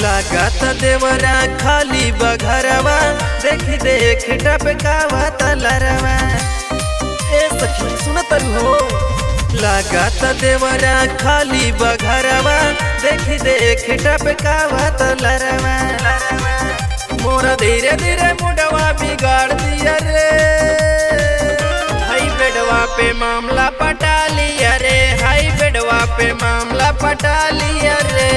लागत देवरा खाली बघरवा देख देख टपकावा तलरवा ए सखी सुन हो लागत देवरा खाली बघरवा देख देख टपकावा तलरवा मोरा धीरे धीरे मुडवा बिगाड़ दिया रे हाई बेडवा पे मामला पटा लिया रे हाई बेडवा पे मामला पटा लिया रे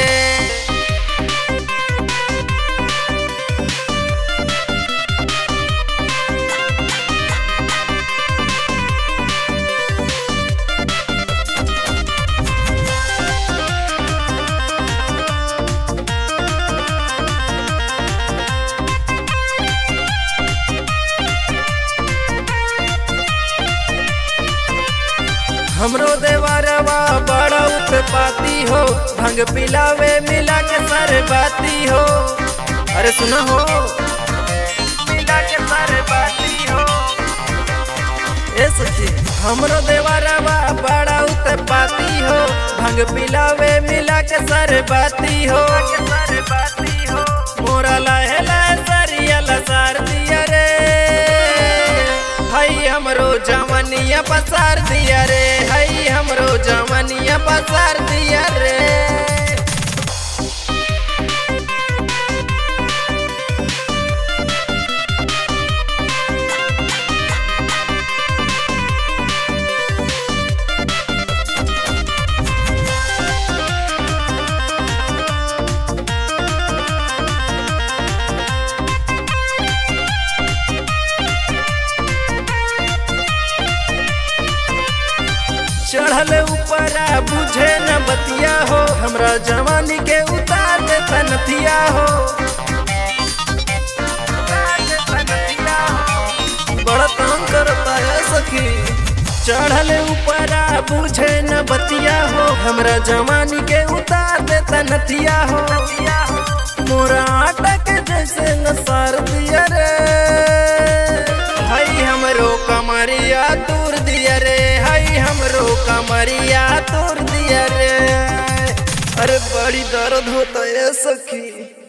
हमरो देवरवा बड़ा उत्पाती हो भंग पिलावे मिला के सर बाती हो अरे सुना हो मिला के सर बाती हो ए सखी हमरो देवरवा बड़ा उत्पाती हो भंग पिलावे मिला के सर बाती हो मोरा लहे लहे सरिया लसार दिया रे हई हमरो जवनिया पसार दिया रे हई हमरो जवनिया पसार दिया रे चढ़ल ऊपरा बुझे न बतिया हो हमरा जवानी के उतार दे तनथिया हो बड़ा तंग करता है सखी चढ़ल ऊपरा बुझे न बतिया हो हमरा जवानी के उतार दे तनथिया हो मोरा अटक जैसे न सार दिया रे हई हमरो कमरिया दूर दिया रे हई हमरो कमरिया दूर दिया रे अरे बड़ी दर्द होता है सखी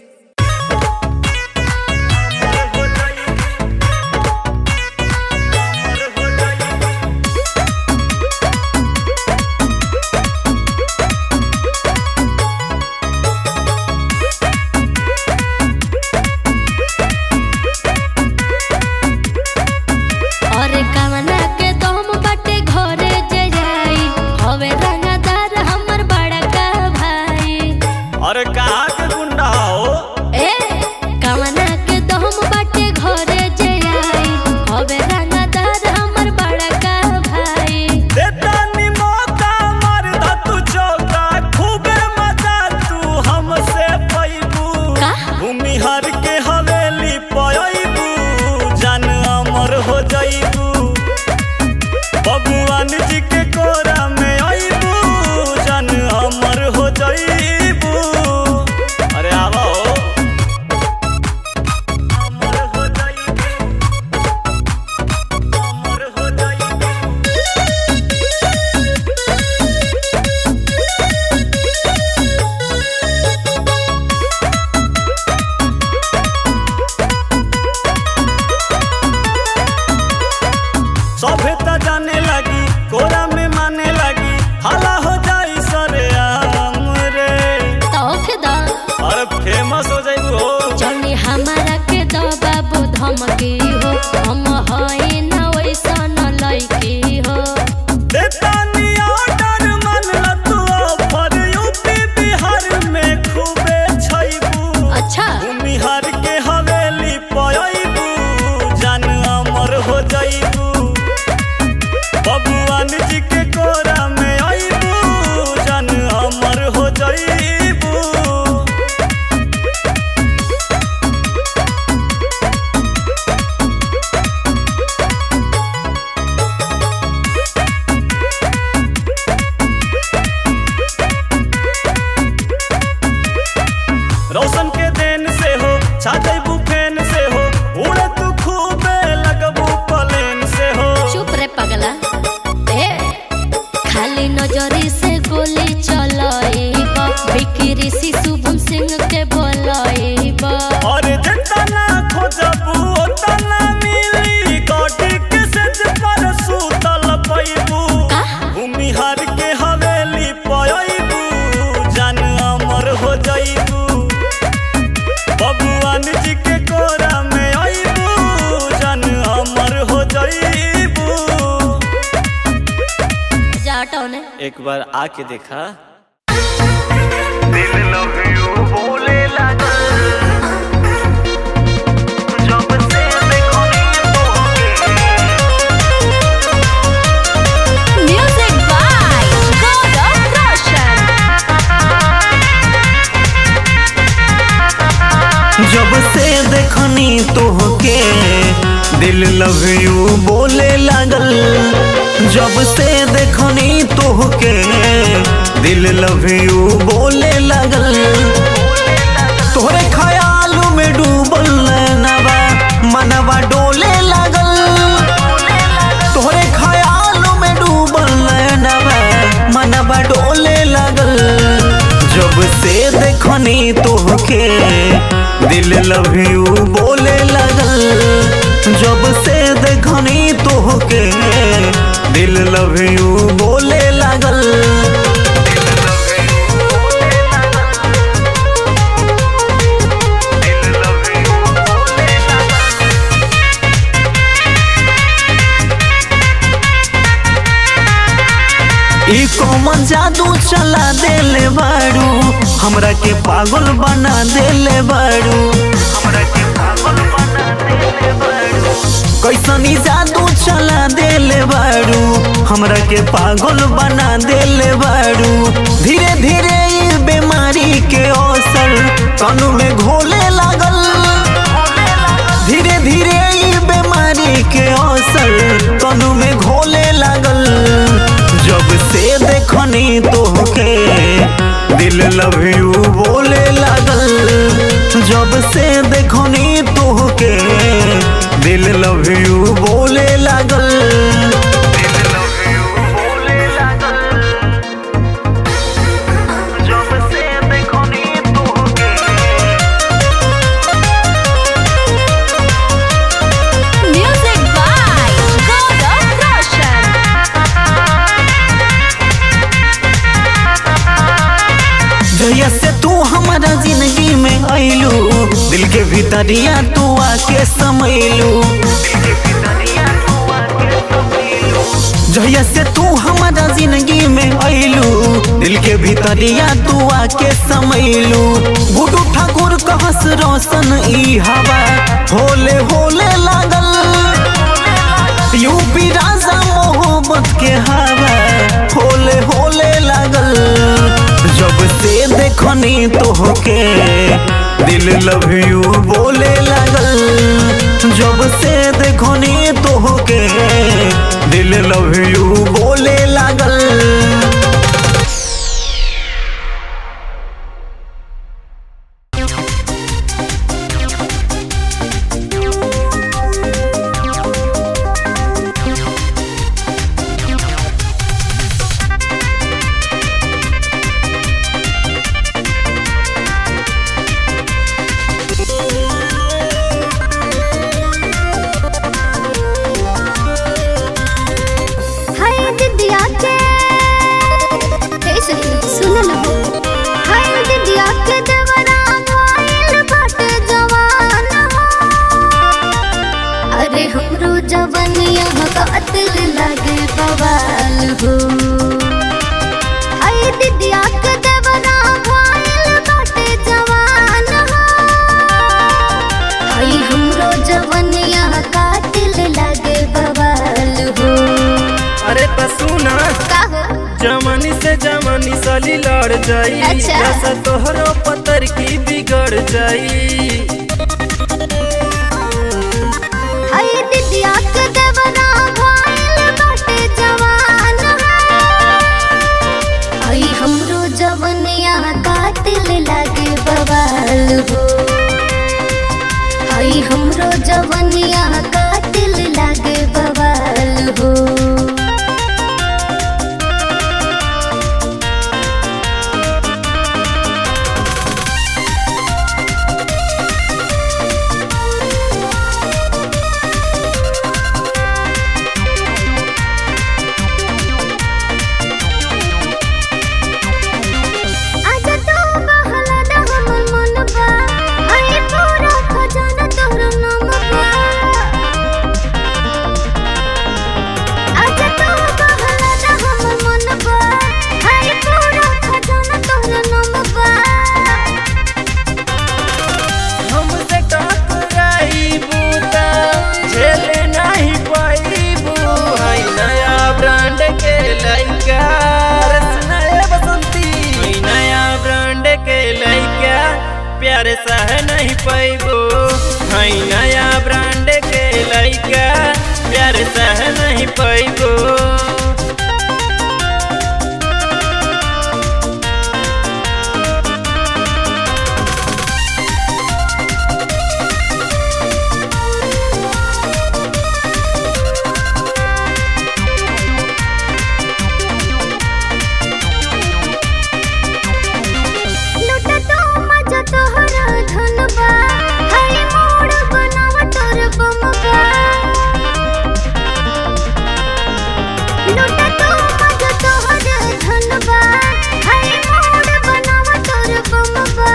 अरे कवना के दम बाटे घरे जे जाई हवे रंगदार हमर बड़का भाई अरे कहाँ के गुंडा हो ए कवना के दम बाटे घरे जे आई हवे रंगदार हमर बड़का भाई देता नी मौका मार दा तू चौका खूबे मजा तू हमसे पैबू का? भूमि हर के हवेली पयबू जान अमर हो जाइबू भगवान जी के कोरा में आइबू जान अमर हो जाइबू अरे आवा हो अमर हो जाइबू अमर हो जाइबू सभे त जाने लगी कोरा में माने लगी हाला हो जाई सरे आम रे तो के दा और फेमस हो जाई हो जनी हमारा के दो बाबू धमकी हो हम हई ना वैसा न लइकी हो देता नी ऑर्डर मन ल तू ऑफर यूपी बिहार में खूबे छैबू अच्छा भूमि हर के हवेली पयबू जान अमर हो जाइबू भगवान जी के कोरा में आइबू जान अमर हो जाइबू रोशन के देन से हो छाते बुफेन से हो उड़े तू खूबे लगबू पलेन से हो चुप रे पगला ए खाली नजरी से गोली चलाई विकी ऋषि शुभम सिंह के बोलाइबा और जितना खोजबू उतना मिली गोटी के सेज पर सूतल पैबू भूमिहार के हवेली पयबू जान अमर हो जइबू बबुआन जी के कोरा में अइबू जान अमर हो जइबू जाटो ने एक बार आके देखा दिल लव यू बोले लगा जब से देखो म्यूजिक बाय गौरव रोशन जब से देखनी तोहके दिल लव यू बोले लागल जब से देखनी तोहके दिल लव यू बोले लागल तोहरे ख्याल में डूबल नैनवा मनवा डोले लागल तोहरे ख्याल में डूबल नैनवा मनवा डोले लागल जब से देखनी तोहके दिल लव यू बोले लगल जब से देखनी तोहके दिल लव यू बोले लगल ई कौमन जादू चला देले बारू हमरा के पागल बना देले बारू कैसनी जादू चला देले बारू हमरा के पागल बना देले बारू धीरे धीरे ई बीमारी के असर तनु में घोले लागल धीरे धीरे ई बीमारी के असर तनु में घोले लागल जब से देखनी तोहके दिल लव यू बोले लागल जब से देखनी तोहके दिल लव यू बोले लागल जब से देखो नी तोहके म्यूजिक बाय गौरव रोशन जहिया से तू हमारा जिंदगी में आइलू दिल के भीतरिया तू आके समैलू जहिया से तू हमारा जिंदगी में आइलू दिल के भीतरिया तू आके समैलू गुडू ठाकुर कहस रोशन ई हवा होले होले लागल यूपी राजा मोहब्बत के हवा होले होले लागल जब से देखनी तोहके दिल लव यू बोले लागल जब से देखनी तोहके दिल लव यू बोले लागल हाय दिदिया के हे सुन सुन न हो हाय दिदिया के देवरा मोइल बाटे जवान हो अरे हमरो जवनिया कातिल लागे बवाल हो हाय दिदिया के देवरा मोइल बाटे जवान हो हाय हमरो जवनिया कातिल लागे बवाल हो अरे त सुना का हो जमानी से जमानी साली लड़ जाई अच्छा। जैसा तोहरो पतर की बिगड़ जाई हाय दिदिया के देवरा भइल बाटे जवान हाय हमरो जवनिया कातिल लागे बवाल हो हाय हमरो जवनिया कातिल लागे बवाल हो लइका प्यार सह नहीं पैगो लुटा तो मजा तोहरा धनबा हाय मोड़ बनाव तोर बमबा लुटा तो मजा तोहरा धनबा हाय मोड़ बनाव तोर बमबा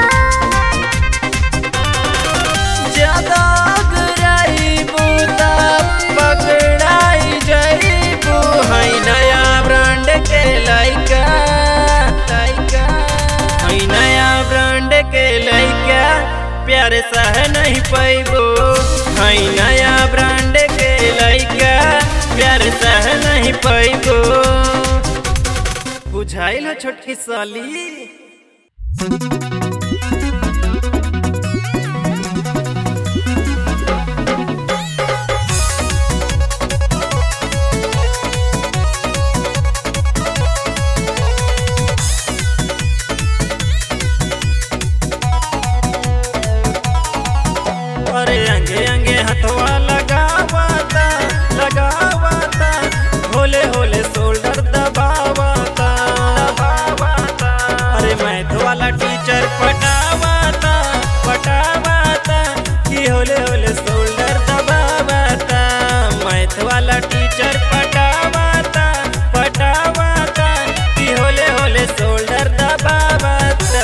ज्यादा अगराइबू त पकड़ाई जाइबू है नया ब्रांड के लइका लइका है नया ब्रांड के लइका प्यार सह नहीं पैबो है नया ब्रांड के लइका प्यार सह नहीं पैबो बुझाइल हो छोटकी साली अरे अंगे अंगे हथवा लगावाता लगावाता होले होले शोल्डर दबावाता दबावाता अरे मैथ वाला टीचर पटावाता पटावाता कि होले होले शोल्डर दबावाता मैथ वाला टीचर पटावाता पटावाता कि होले होले शोल्डर दबावाता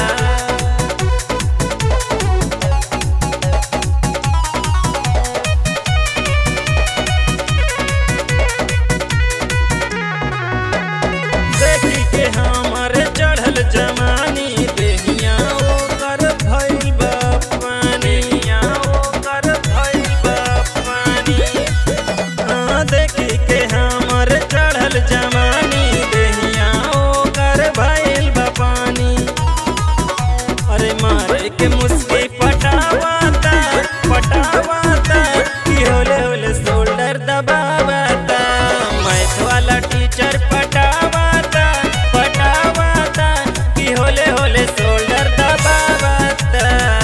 देखी के हमर चढ़ल जमानी देहिया ओकर भइल बा पानी ओकर भइल बा पानी हाँ, देखी के हमर चढ़ल जमानी देहिया ओकर भइल बा पानी अरे मारे के मुस्की पटावाता पटावाता कि होले होले शोल्डर दबावाता मैथ वाला टीचर पटावाता पटावाता कि होले होले शोल्डर दबावाता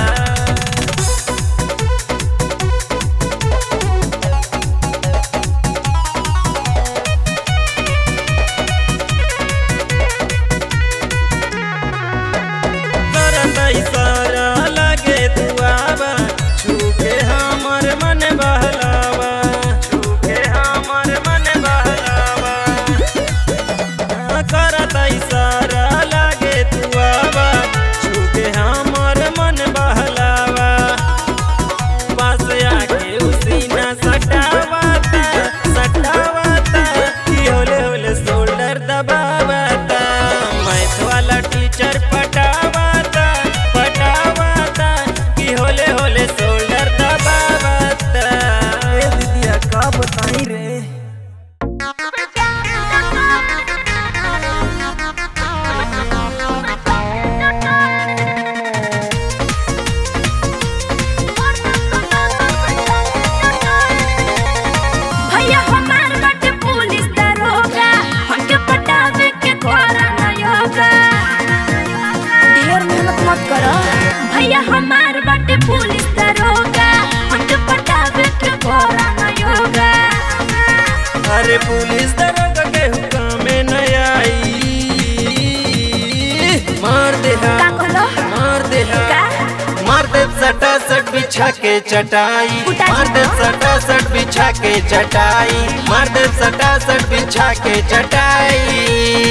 करत इशारा लगे दुआबा छूके हमर मन बहलावा छूके हमर मन बहलावा हाँ, करत इशारा लगे दुआबा छूके हमर मन बहलावा पास आके उसी ना सटावाता सटावाता कि होले होले शोल्डर दबावाता मैथ वाला टीचर पटावाता पटावाता कि होले होले शोल्डर दबावाता ए दीदिया का बताई रे भैया हमार बाटे पुलिस दरोगा हमके पटावे के घोड़ा ना योगा ढेर मेहनत मत करो भैया हमार बाटे पुलिस दरोगा हमके पटावे के घोड़ा ना योगा अरे पुलिस दरोगा के हुक्म में न आई मार दे का कहलो मार दे का मार दे सटा सट बिछा के चटाई उठा मार दे दो। सटा सट बिछा के चटाई मार दे सटा सट बिछा के चटाई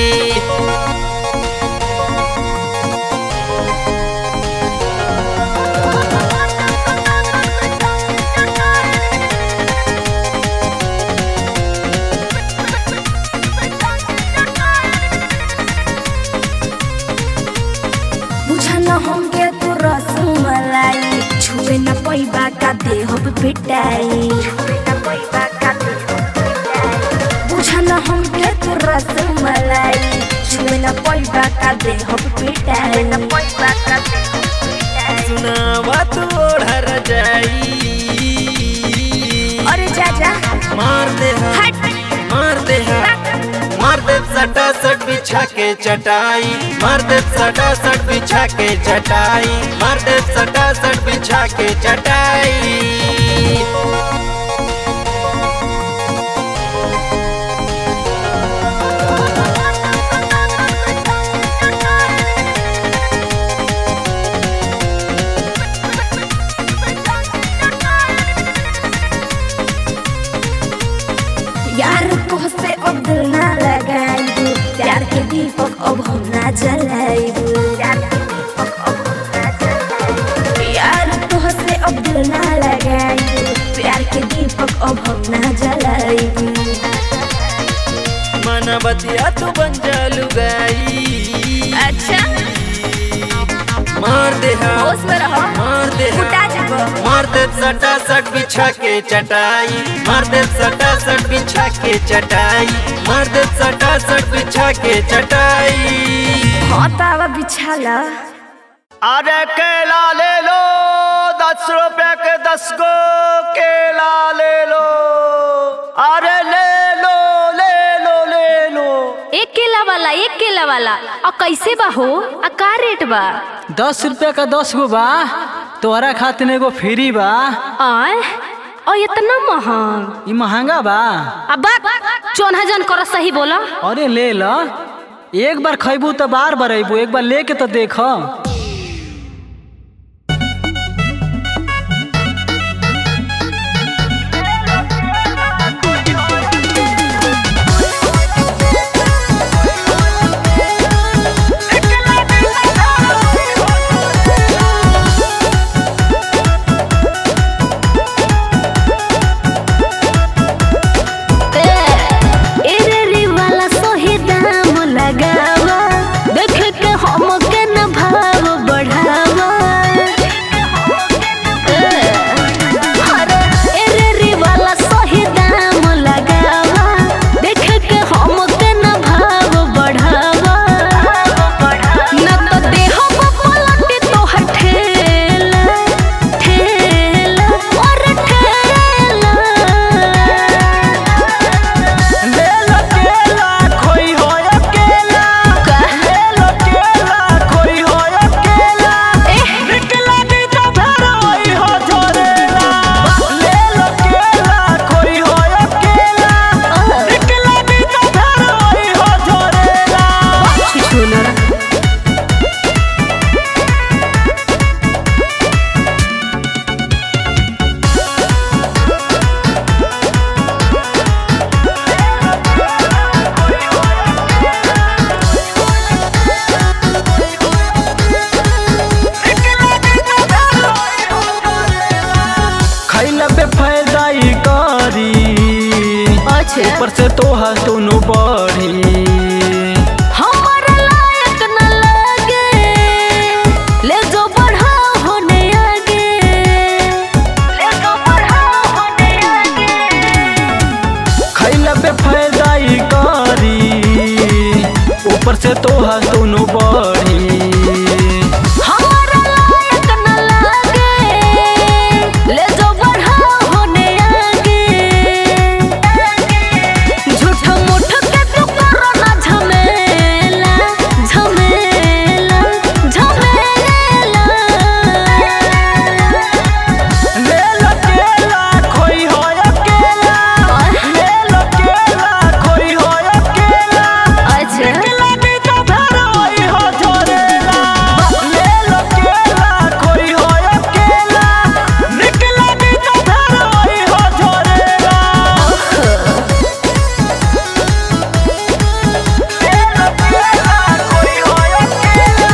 बुझा न हमके तू रसमलाई छुए न पैबा का देह पिटाई बुझा न हमके तू रसमलाई छुए न पैबा का देह पिटाई सुनावा तू ओढ़र जाई अरे जा जा मार दे हा हट मार दे हा मार दे सटा सट बिछा के चटाई मार दे सटा सट बिछा के चटाई मार दे सटा सट बिछा के चटाई यार को से अब दिल ना लगाइबू प्यार के दीपक अब हम ना जलाइबू यार के दीपक अब हम ना जलाइबू यार को से अब दिल ना लगाइबू प्यार के दीपक अब हम ना जलाइबू मन बतिया तू बन जालू गई अच्छा मार दे हा होश में रहो मार दे हा उठा जाबो मार दे सटा सट बिछा के चटाई मार दे सटा सट बिछा के चटाई मार दे सटा सट बिछा के चटाई हाँ तावा बिछाला अरे केला ले लो दस रुपए के दस गो केला ले लो अरे ले लो ले लो ले लो एक केला वाला एक केला वाला और कैसे बा हो आ का रेट बा दस रुपया का दस गो बा तोहरा खातिर एगो फ्री बा आय और इतना महंग ई महंगा बा अब चौन जन करो सही बोला अरे ले ल एक बार खैबू तो बार बार अबू एक बार लेके तो देख एरे रे वाला सोही दाम लगावा देख के हम के न भाव बढ़ावा अरे एरे रे वाला सोही दाम लगावा देख के हम के न भाव बढ़ावा न तो देह पलटी तो हठेला ठेला और ठेला ले लो केला खोई हो अकेला ले लो केला खोई हो अकेला निकला दी तो फिर होई हो झोरेला ले लो केला खोई हो अकेला निकला दी तो फिर होई हो झोरेला खैला पे फायदा ही करी ऊपर से तोहा दोनों बढ़ी हमारा लायक न लगे ले जो बढ़ा होने आगे ले जो बढ़ा होने आगे खैला पे फायदा ही करी ऊपर से तोहा दोनों बढ़ी हमारा लायक न लगे ले जो बढ़ा होने आगे झूठ मूठ के तू करो ना झमेला झमेला झमेला ले लो केला खोई हो अकेला ले लो केला खोई हो अकेला अच्छा निकला दी तो फिर होई हो झोरेला ले लो केला खोई हो अकेला निकला दी तो फिर होई हो झोरेला ले लो केला खोई हो अकेला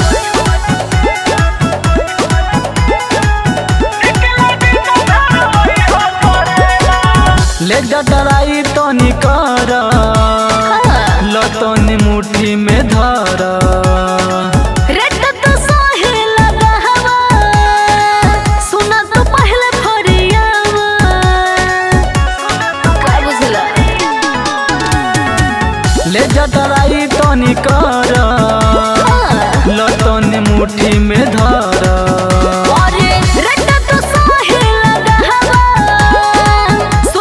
निकला दी तो फिर होई हो झोरेला ले जा डराई तो निकर लतनी मुट्ठी में धर रेट तो सोहे लगा हवा सुना तो पहले फरियावा का बुझला ले जा डराई तो निकर लतनी मुट्ठी में धर अरे रेट तो सोहे लगा हवा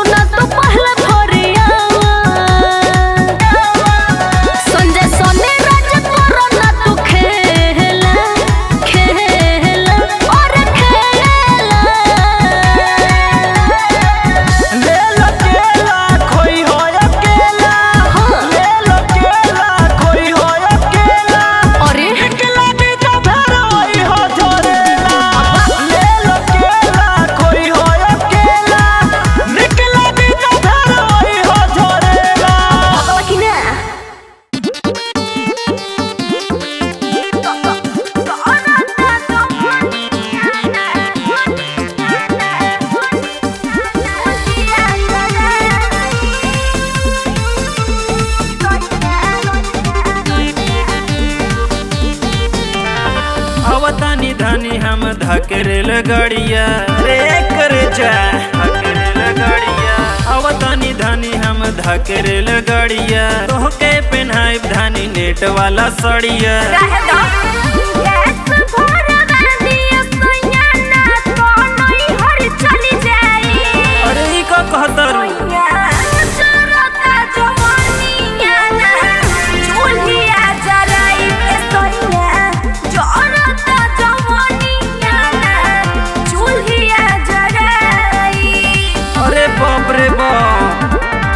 धनी हम धकेरेल गड़िया रे कर जा धकेरेल गड़िया आवतानी धनी हम धकेरेल गड़िया तोहके पेन्हाई धनी नेट वाला सड़िया रहे दो गैस भरवा दिया सोया ना तो नहीं हर चली जाई अरे ई का कहतर सोया चरता जवानिया ना चूल्हिया जराई पे सोया चरता जवानिया ना चूल्हिया जराई अरे बाप रे बाप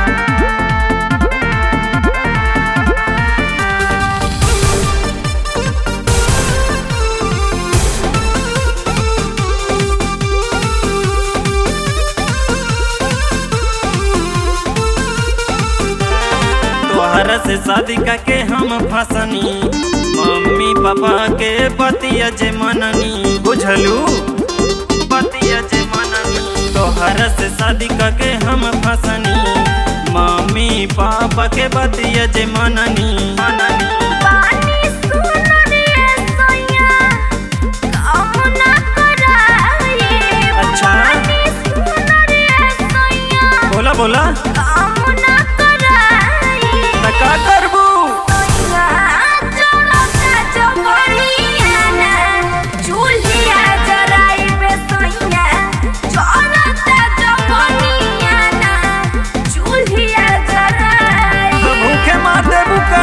तोहरा से शादी करके हम फसनी मम्मी पापा के बतिया जे मननी बुझलू बतिया जे मननी तोहरा से शादी करके हम फसनी मम्मी पापा के बतिया जे मननी मननी पानी सुन रे सोया काम ना कराई अच्छा। पानी सुन रे सोया बोला बोला काम ना कराई त का करबू सोया चलता जवानिया ना चूल्हिया जराई बे सोया चलता जवानिया ना चूल्हिया जराई तो भूखे मार देबू का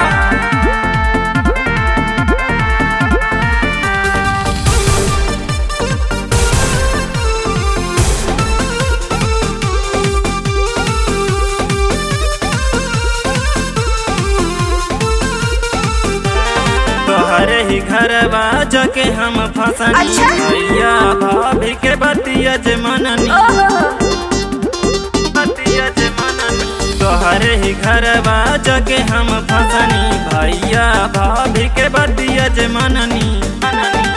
तोहरे ही घरवा जाके हम फसनी अच्छा। भैया भाभी के बतिया जे मननी बतिया जे मननी तोहरे ही घरवा जाके हम फसनी भैया भाभी के बतिया जे मननी मननी